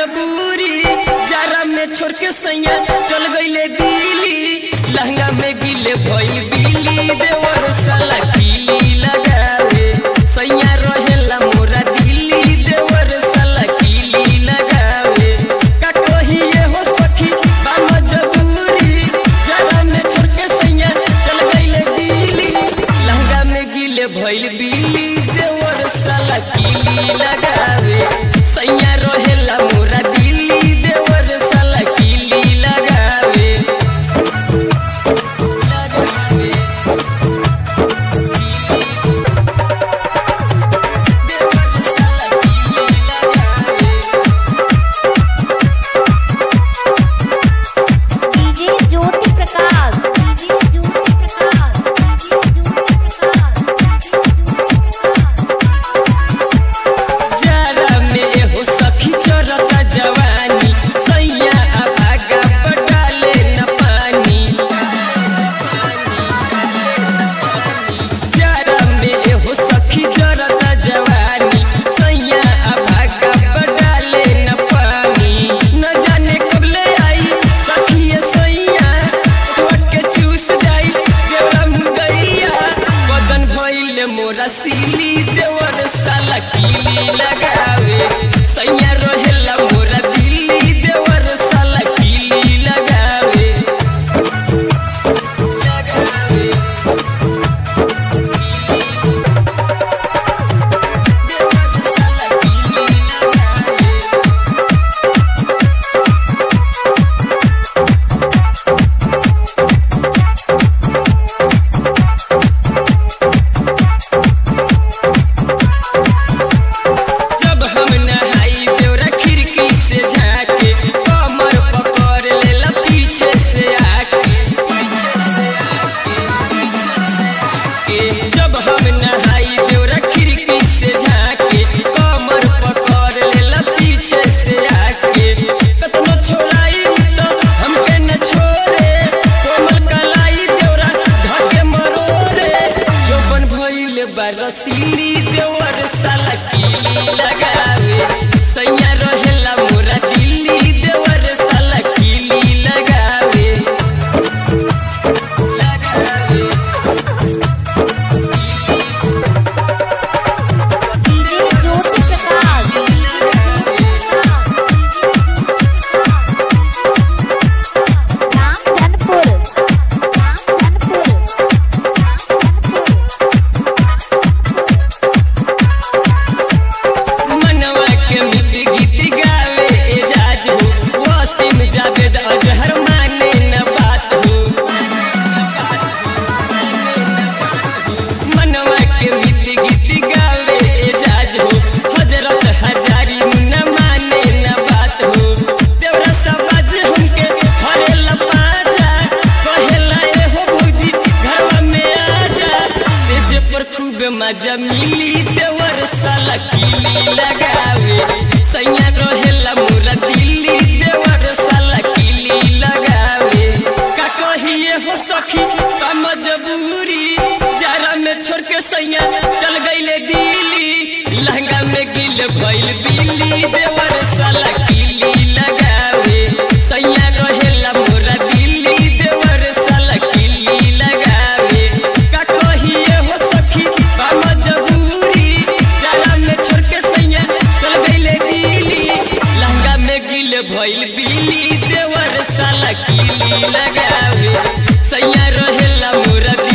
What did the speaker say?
मजबूरी जारा में छोड़ के सैया चल गईले दिल्ली लहंगा में गिले भइल बिली देवर साला कीली लगावे सैया रहेला मोरा दिल्ली देवर साला कीली लगावे का कहिए हो सखी बा मजबूरी जारा में छोड़ के सैया चल गईले दिल्ली लहंगा में गिले भइल बिली देवर साला कीली लगावे सैया रहेला मोरा दिल्ली देवर साला कीली लगावे लगावे देवर साला कीली लगावे DJ Jyoti Prakash DJ Jyoti Prakash DJ Jyoti Prakash जारा में एहो सखी चरता जवानी सैया अभागा पटाले न पानी जारा में एहो सखी चरता जवानी सैया अभागा पटाले न पानी न जाने कब ले आई सखी ये सैया तोड़ के चूस जाई देवरा मुदैया बदन भइले मोरा सीली देवर साला कीली लगावे सैया रहेला मोरा दिल्ली देवर साला कीली लगावे लगावे देवर साला कीली लगावे जब हम नहाई देवरा खिड़की से झाके कमर पकड़ लेला पीछे से आके पीछे से आके पीछे से आके जब हम नहाई देवरा खिड़की से झाके कमर पकड़ लेला पीछे से आके कतनो छोड़ाई तो हमके न छोड़े कोमल कलाई देवरा ढके मरोरे जोबन भइले बरसीली देवर साला कीली लगावे सैया रहेला मोरा दिल्ली देवर साला कीली लगावे लगावे DJ Jyoti Prakash Ramdhanpur Ramdhanpur मनवा के मित गीत गावे एजाज हो वसीम जावेद अजहर माने न बात हो मनवा के मित गीत गावे एजाज हो हजरत हजारी मुन्ना माने न बात हो देवरा सबाज हमके हरेला पाजा कहेला ए हो भौजी घरवा में आजा सेज पर खूब मजा मिली देवर साला कीली लगावे सैया रहेला मोरा दिल्ली देवर साला कीली लगावे का कहिए हो सखी का मजबूरी जारा में छोड़ के सैया चल गईले दिल्ली लहंगा में गिल भइल बिल्ली देवर साला कीली लगावे सैया रहेला मोरा दिल्ली देवर साला कीली लगावे का कहिए हो सखी बा मजबूरी जारा में छोड़ के सैया चल गईले दिल्ली लहंगा में गिल भइल बिल्ली देवर साला कीली लगावे सैया रहेला मोरा